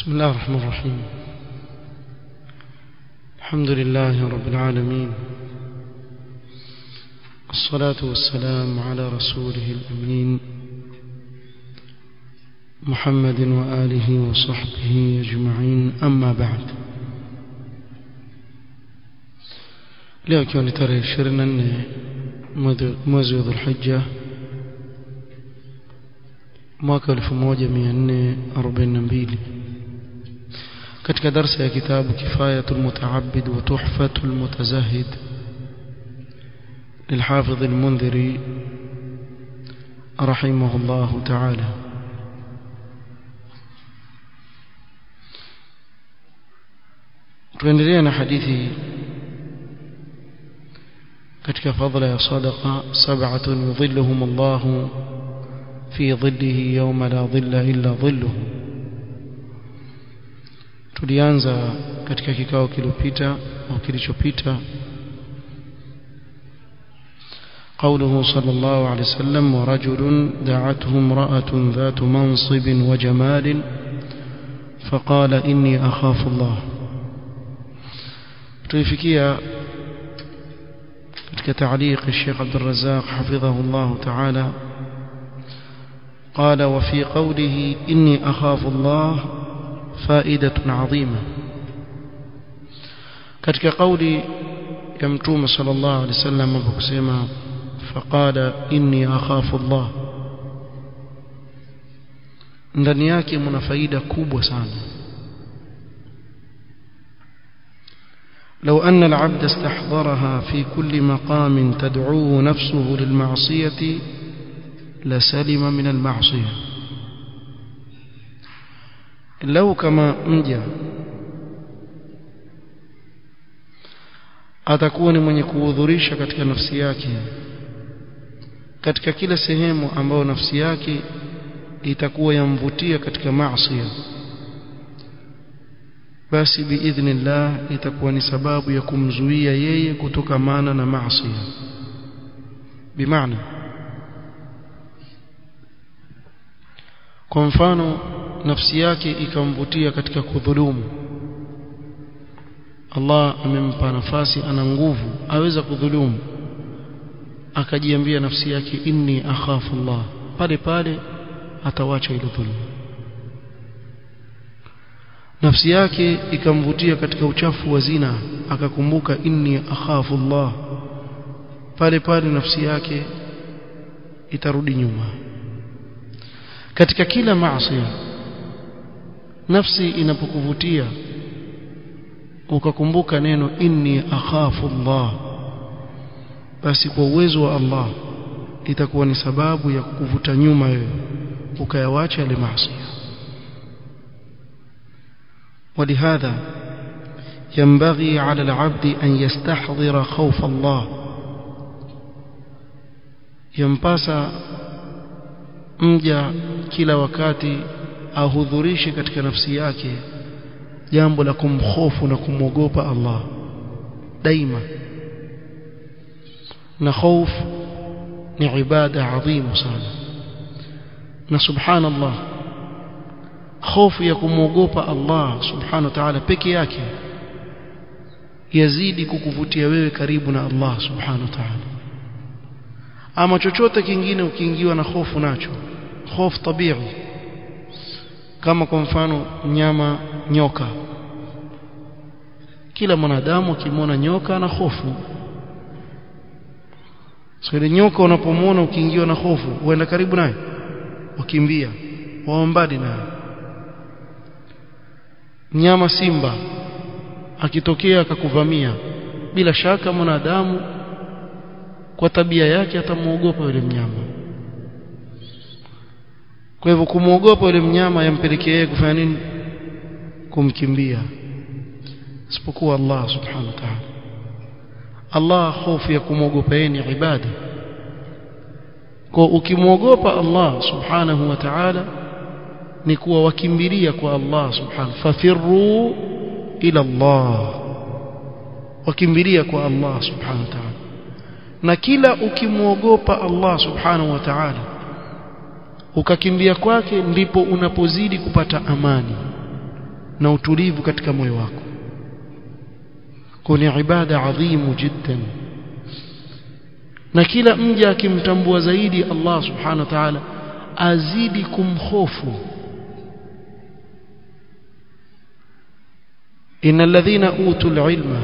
بسم الله الرحمن الرحيم الحمد لله رب العالمين الصلاة والسلام على رسوله الأمين محمد وآله وصحبه أجمعين أما بعد leo ikiwa ni tarehe 24 mwezi wa dhulhijja mwaka 1442 katika darsa ya kitabu kifayatul mutaabbid wa tuhfatul mutazahid للحافظ المنذري رحمه الله تعالى tuendelea na hadithi katika fadhila ya sadaqa sab'atun yudhilluhum Allah fi dhillihi yawma la dhilla illa dhilluhu tulianza katika kikao kilopita au kilichopita قوله صلى الله عليه وسلم ورجل دعته امرأة ذات منصب وجمال فقال إني أخاف الله تلفكية كتعليق الشيخ عبد الرزاق حفظه الله تعالى قال وفي قوله إني أخاف الله فائدة عظيمة katika kauli ya mtume sallallahu alaihi wasallam aliposema faqala inni akhafu Allah ndani yake mna faida kubwa sana لو أن العبد استحضرها في كل مقام تدعوه نفسه للمعصية لسلم من المعصية لو كما مجا atakuwa ni mwenye kuhudhurisha katika nafsi yake katika kila sehemu ambayo nafsi yake itakuwa yamvutia katika maasi basi biidhnillah itakuwa ni sababu ya kumzuia yeye kutokamana na maasi bimaana kwa mfano nafsi yake ikamvutia katika kudhulumu Allah amempa nafasi ana nguvu aweza kudhulumu akajiambia nafsi yake inni akhafu Allah pale pale atawacha ile dhulma nafsi yake ikamvutia katika uchafu wa zina akakumbuka inni akhafu Allah pale pale nafsi yake itarudi nyuma katika kila maasi nafsi inapokuvutia ukakumbuka neno inni akhafu Allah basi kwa uwezo wa Allah itakuwa ni sababu ya kukuvuta nyuma wewe ukayawacha yale maasi ولهذا ينبغي على العبد أن يستحضر خوف الله ينباسا mja kila wakati ahudhurishe katika nafsi yake jambo la kumhofu na kumwogopa Allah daima na khauf ni ibada adhimu sana na subhanallah hofu ya kumwogopa Allah subhanahu wa ta'ala peke yake yazidi kukuvutia wewe karibu na Allah subhanahu wa ta'ala ama chochote kingine ukiingiwa na hofu nacho hofu tabii kama kwa mfano mnyama nyoka kila mwanadamu akimwona nyoka na hofu so ile nyoka unapomwona ukiingiwa na hofu uenda karibu naye wakimbia waombadi naye mnyama simba akitokea akakuvamia bila shaka mwanadamu kwa tabia yake atamuogopa yule mnyama kwa hivyo kumuogopa yule mnyama yampelekea yeye kufanya nini kumkimbia isipokuwa Allah subhanahu wa ta'ala Allah hofu ya kumwogopa yeye ni ibada kwa ukimwogopa Allah subhanahu wa ta'ala ni kuwa wakimbilia kwa Allah subhanahu fafirru ila Allah wakimbilia kwa Allah subhanahu wa ta'ala na kila ukimwogopa Allah subhanahu wa ta'ala ukakimbia kwake ndipo unapozidi kupata amani na utulivu katika moyo wako kuni ibada adhimu jiddan na kila mja akimtambua zaidi Allah subhanahu wa ta'ala azidi kumhofu إن الذين أوتوا العلم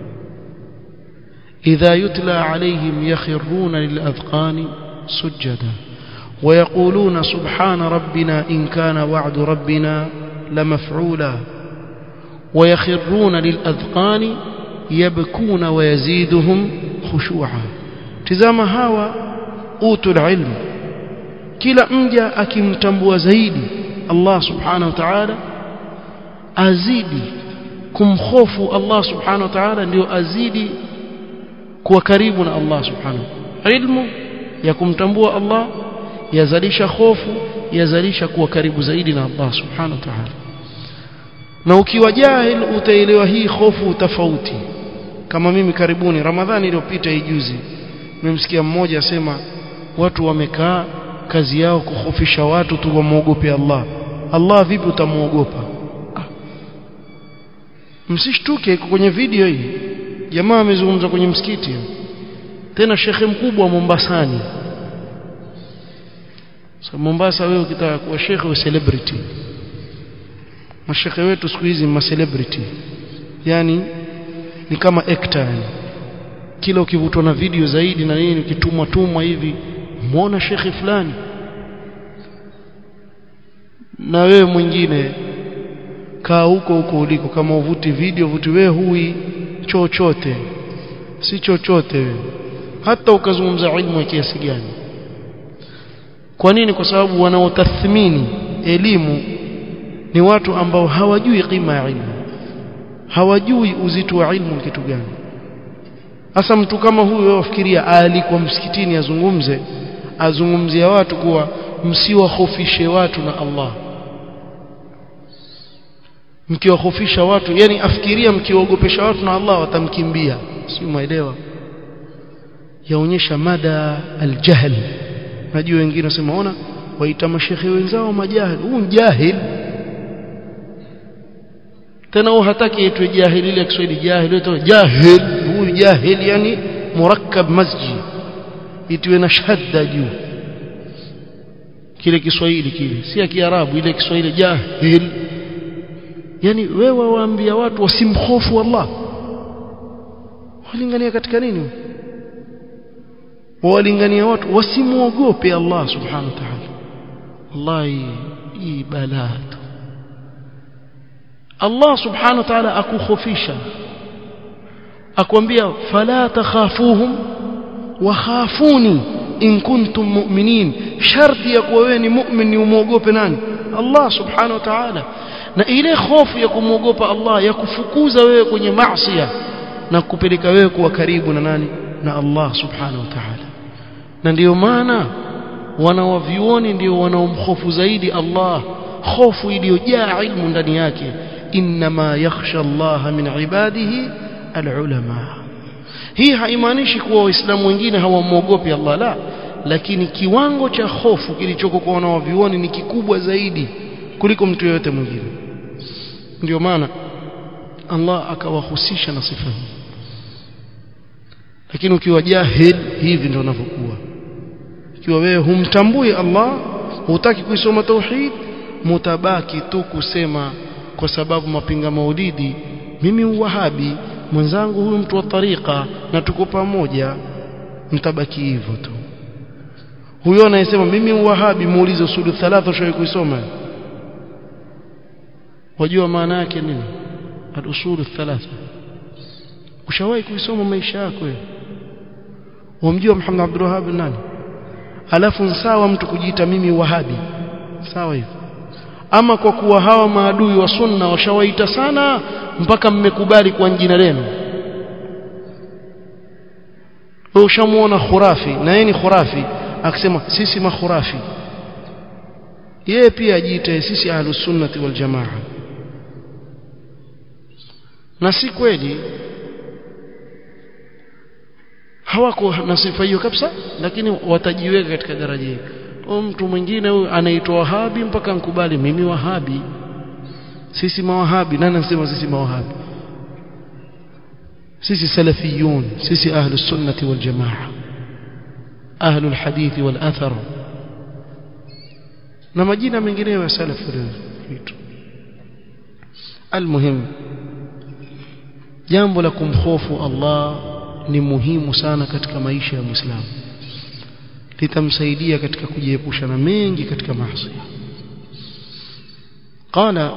إذا يتلى عليهم يخرون للأذقان سجدا ويقولون سبحان ربنا إن كان وعد ربنا لمفعولا ويخرون للأذقان يبكون ويزيدهم خشوعا تزام هوا أوتوا العلم كلا مجا أكم تنبو زيدي الله سبحانه وتعالى أزيدي kumhofu Allah subhanahu wa ta'ala ndio azidi kuwa karibu na Allah subhanahu ilmu ya kumtambua Allah yazalisha hofu yazalisha kuwa karibu zaidi na Allah subhanahu wa ta'ala na ukiwa jahil utaelewa hii hofu tofauti kama mimi karibuni Ramadhani iliyopita ijuzi nimemsikia mmoja asema watu wamekaa kazi yao kuhofisha watu tu wamwogope Allah Allah vipi utamuogopa msishtuke iko kwenye video hii jamaa amezungumza kwenye msikiti tena shekhe mkubwa wa Mombasani so Mombasa wewe ukitaka kuwa shekhe wa celebrity mashekhe wetu siku hizi ma celebrity yani ni kama actor yani kila ukivutwa na video zaidi na nini ukitumwa tumwa hivi muona shekhe fulani na wewe mwingine kaa huko huko uliko kama uvuti video vuti wewe hui chochote si chochote wewe hata ukazungumza ilmu ya kiasi gani kwa nini kwa sababu wanaotathmini elimu ni watu ambao hawajui kima ya ilmu hawajui uzito wa ilmu kitu gani hasa mtu kama huyo wafikiria alikuwa msikitini azungumze azungumzia watu kuwa msiwahofishe watu na Allah mkiwahofisha watu yani afikiria mkiwaogopesha watu na Allah watamkimbia si umeelewa yaonyesha mada aljahl najua wengine wasema ona waita mashekhe wenzao majahil huu jahil tena huo hataki itwe jahil ile Kiswahili jahil itwe jahil huyu jahil yani murakkab masjid itwe na shadda juu kile Kiswahili kile si ya Kiarabu ile Kiswahili jahil yani wewe waambia watu wasimhofu Allah walingania katika nini walingania watu wasimuogope Allah subhanahu wa ta'ala wallahi hii balaa Allah subhanahu wa ta'ala akukhofisha akwambia fala takhafuhum wa khafuni in kuntum mu'minin sharti ya kuwa wewe ni mu'min ni umuogope nani Allah subhanahu wa ta'ala na ile hofu ya kumwogopa Allah ya kufukuza wewe kwenye maasi na kupeleka wewe kuwa karibu na nani na Allah subhanahu wa ta'ala na ndiyo maana wanawavyuoni ndio wanaomhofu zaidi Allah hofu iliyojaa ilmu ndani yake inma yakhsha Allah min ibadihi alulama hii haimaanishi kuwa waislamu wengine hawamwogopi Allah la lakini kiwango cha hofu kilichoko kwa wanawavyuoni ni kikubwa zaidi kuliko mtu yeyote mwingine ndio maana Allah akawahusisha na sifa hii lakini ukiwa jahil hivi ndio unavyokuwa ikiwa wewe humtambui Allah hutaki kuisoma tauhid mutabaki tu kusema kwa sababu mapinga maulidi mimi uwahabi mwenzangu huyu mtu wa tariqa na tuko pamoja mtabaki hivyo tu huyo anayesema mimi uwahabi muulize usulu thalatha ushawahi kuisoma wajua maana yake nini al-usulu thalatha ushawahi kuisoma maisha yako wewe wamjua Muhammad Abdul Wahhab nani alafu sawa mtu kujiita mimi wahabi sawa hivyo ama kwa kuwa hawa maadui wa sunna washawaita sana mpaka mmekubali kwa jina lenu wewe ushamuona khurafi na yeye ni khurafi akisema sisi makhurafi yeye pia ajiita sisi ahlus sunnati wal jamaa na si kweli hawako na sifa hiyo kabisa lakini watajiweka katika daraja hili mtu mwingine huyu anaitwa wahabi mpaka nkubali mimi wahabi sisi mawahabi nani anasema sisi mawahabi sisi salafiyun sisi ahlus sunnati wal jamaa ahlul hadithi wal athar na majina mengineyo ya salaf vitu almuhim jambo la kumhofu Allah ni muhimu sana katika maisha ya Muislamu litamsaidia katika kujiepusha na mengi katika maasi qala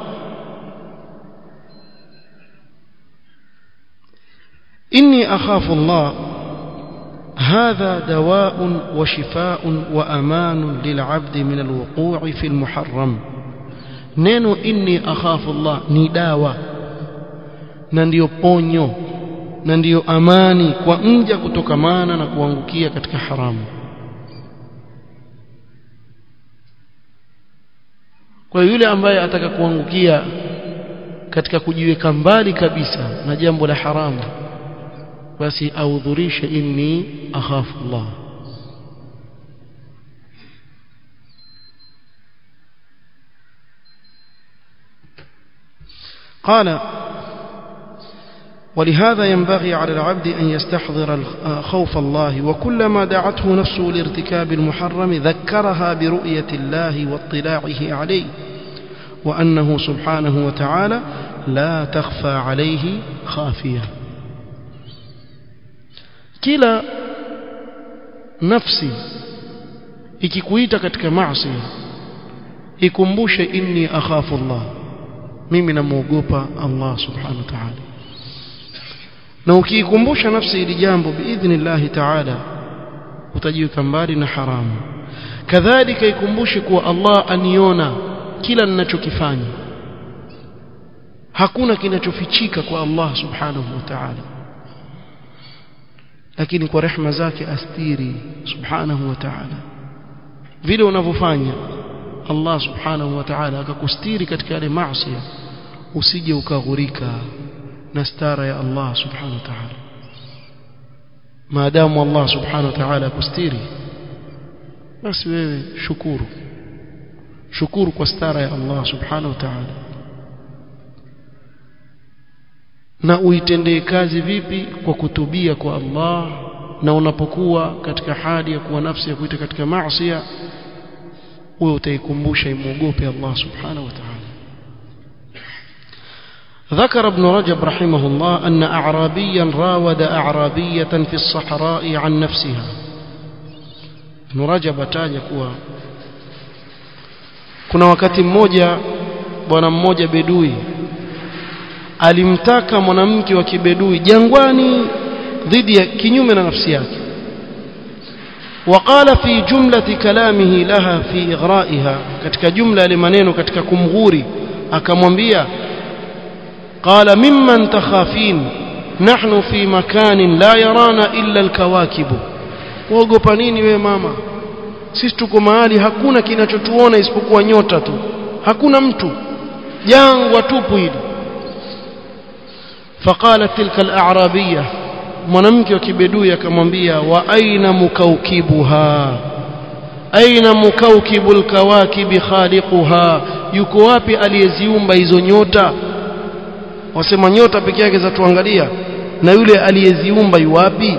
إني أخاف الله هذا دواء وشفاء وأمان للعبد من الوقوع في المحرم neno inni akhafu Allah ni dawa na ndiyo ponyo na ndiyo amani kwa mja kutokamana na kuangukia katika haramu kwa yule ambaye ataka kuangukia katika kujiweka mbali kabisa na jambo la haramu basi audhurishe inni akhafu Allah قال ولهذا ينبغي على العبد أن يستحضر خوف الله وكلما دعته نفسه لارتكاب المحرم ذكرها برؤية الله واطلاعه عليه وأنه سبحانه وتعالى لا تخفى عليه خافية kila nafsi ikikuita katika maasi ikumbushe inni akhafu Allah mimi namuogopa Allah subhanahu wa ta'ala na ukiikumbusha nafsi hili jambo biidhnillah ta'ala utajiweka mbali na haramu kadhalika ikumbushe kuwa Allah aniona kila ninachokifanya hakuna kinachofichika kwa Allah subhanahu wa ta'ala lakini kwa rehma zake astiri subhanahu wa ta'ala vile unavyofanya Allah subhanahu wa ta'ala akakustiri katika yale maasi usije ukaghurika na stara ya Allah subhanahu wa ta'ala maadamu Allah subhanahu wa ta'ala akustiri basi wewe shukuru shukuru kwa stara ya Allah subhanahu wa ta'ala na uitendee kazi vipi kwa kutubia kwa Allah na unapokuwa katika hali ya kuwa nafsi ya kuita katika maasi wewe utaikumbusha imuogope Allah subhanahu wa ta'ala ذكر ابن رجب رحمه الله أن أعرابيا راود أعرابية في الصحراء عن نفسها ابن رجب تاج kuwa kuna wakati mmoja bwana mmoja bedui alimtaka mwanamke wa kibedui jangwani dhidi ya kinyume na nafsi yake وقال في جملة كلامه لها في إغرائها katika jumla ya maneno katika kumghuri akamwambia قال ممن تخافين نحن في مكان لا يرانا إلا الكواكب waogopa nini wewe mama sisi tuko mahali hakuna kinachotuona isipokuwa nyota tu hakuna mtu jangwa tupu hili فقالت تلك الأعرابية mwanamke wa kibedui akamwambia wa aina mukaukibuha aina mukaukibu lkawakibi khaliquha yuko wapi aliyeziumba hizo nyota wasema nyota peke yake za tuangalia na yule aliyeziumba yuwapi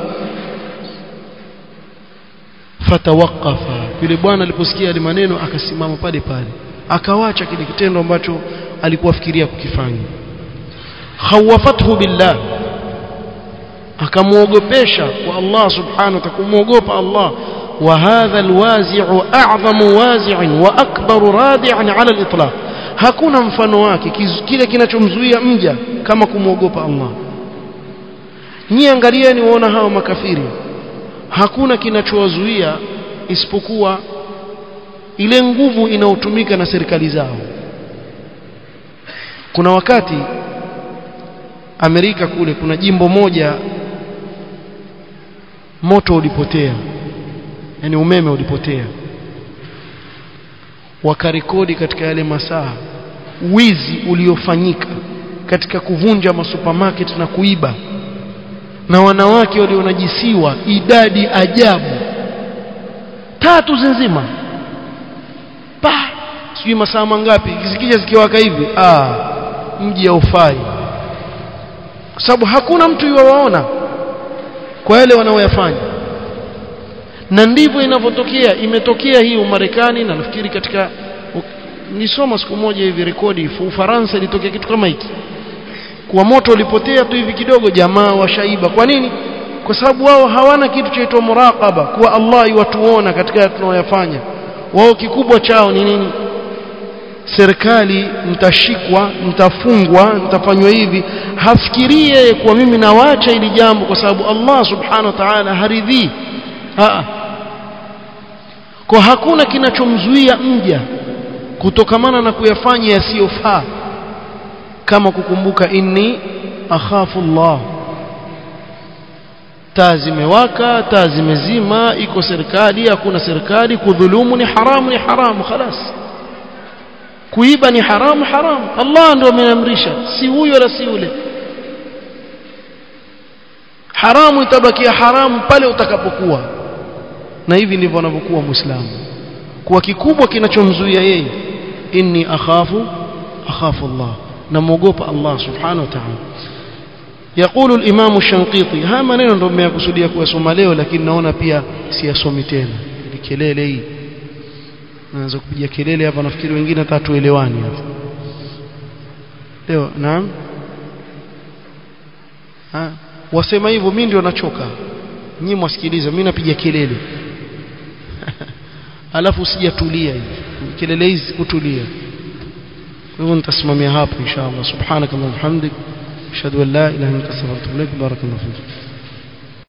fatawaqafa yule bwana aliposikia yale maneno akasimama pale pale akawacha kile kitendo ambacho alikuwa fikiria kukifanya khawafathu billah akamuogopesha kwa Allah subhanahu wa ta'ala kumuogopa Allah wa hadha alwazi'u a'zamu wazi'in wa akbaru radi'an 'ala al-itlaq hakuna mfano wake kile kinachomzuia mja kama kumuogopa Allah nyie angalieni waona hao makafiri hakuna kinachowazuia isipokuwa ile nguvu inayotumika na serikali zao kuna wakati Amerika kule kuna jimbo moja moto ulipotea yani umeme ulipotea wakarekodi katika yale masaa wizi uliofanyika katika kuvunja masupermarket na kuiba na wanawake walionajisiwa idadi ajabu tatu nzima pa sijui masaa mangapi zikija zikiwaka hivi ah mji haufai kwa sababu hakuna mtu yuwaona kwa yale wanaoyafanya na ndivyo inavyotokea imetokea hii Umarekani na nafikiri katika nisoma siku moja hivi rekodi Ufaransa ilitokea kitu kama hiki kwa moto ulipotea tu hivi kidogo jamaa washaiba kwa nini kwa sababu wao hawana kitu chaitwa muraqaba kuwa Allah iwatuona katika tunayoyafanya wao kikubwa chao ni nini serikali mtashikwa mtafungwa mtafanywa hivi hafikirie kuwa mimi nawacha ili jambo kwa sababu Allah subhanahu wa ta'ala haridhii kwa hakuna kinachomzuia mja kutokamana na kuyafanya yasiyofaa kama kukumbuka inni akhafu Allah taa zimewaka taa zimezima iko serikali hakuna serikali kudhulumu ni haramu ni haramu khalas kuiba ni haramu haramu Allah ndio ameamrisha si huyo wala si yule haramu itabakia haramu pale utakapokuwa na hivi ndivyo anavyokuwa muislamu kwa kikubwa kinachomzuia yeye inni akhafu akhafu Allah namuogopa Allah subhanahu wa ta'ala يقول الإمام الشنقيطي ها maneno ndio mmekusudia kuyasoma leo lakini naona pia siyasomi tena ni kelele hii naanza kupiga kelele hapa nafikiri wengine hata tuelewani hapa leo naam ha wasema hivyo mimi ndio nachoka nyinyi mwasikiliza mimi napiga kelele alafu sijatulia hivi kelele hizi kutulia kwa hivyo nitasimamia hapo inshallah subhanakallahumma hamdik ashhadu an la ilaha illa anta astaghfiruka wa atubu ilaik barakallahu fik